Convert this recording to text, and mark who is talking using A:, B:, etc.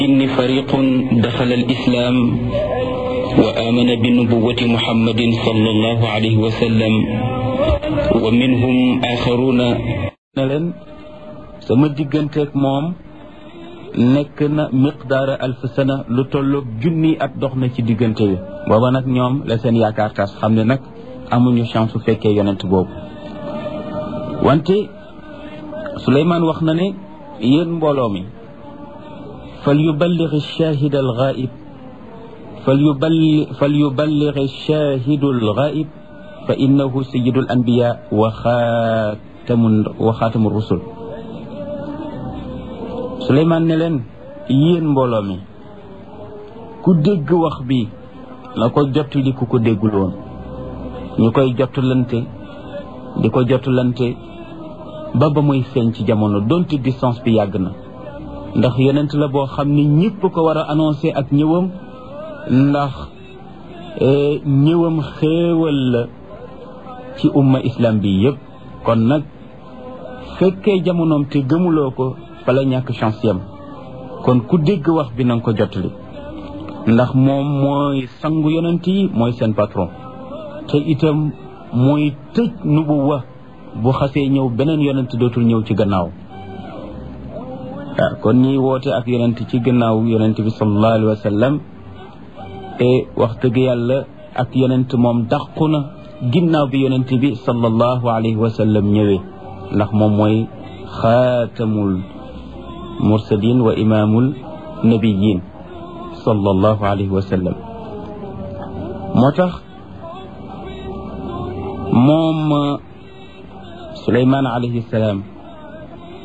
A: إن فريق دخل الإسلام وآمن بنبوة محمد صلى الله عليه وسلم ومنهم آخرون
B: ne leen sama digganteeg moom nekk na miqdaara alf sana lu tolloog junni at dox na ci diggante bi booba nag ñoom la seen yaakaar tas xam ne nag amuñu chance su fekkee yonent boobu wante Suleymaan wax na ne yéen mbooloo mi fal yuballigh ash-shahid al-ghaib fal yuballigh fal yuballigh ash-shahid al-ghaib fa innahu sayyidul anbiya wa xaatamun wa xaatamu rusul Suleymaan ne leen yéen mbooloo mi ku dégg wax bi na ko jottali ku ko déggul woon ñu koy jottalante di ko jottalante ba ba muy feeñ ci jamono donte distance bi yàgg na ndax yonent la boo xam ni ñëpp ko war a annoncé ak ñëwam ndax ñëwam xéewal la ci umma islam bi yëpp kon nag fekkee jamonoom te gëmuloo ko fa la ñàkk chance yam kon ku dégg wax bi na nga ko jottali ndax moom mooy sangu yonent yi mooy seen patron te itam mooy tëj nubuwa bu xasee ñëw beneen yonent dootul ñëw ci gannaaw waaw kon ñiy woote ak yonent ci gannaaw yonent bi sallallahu alayhi wa sallam te wax dëgg yàlla ak yonent moom dàqu na ginnaaw bi yonent bi sallallahu alayhi wa sallam ñëwee ndax moom mooy xaatamul mursalin wa imaamul nabiyin sallallahu alayhi wa sallam moo tax moom Suleymaan alayhi salaam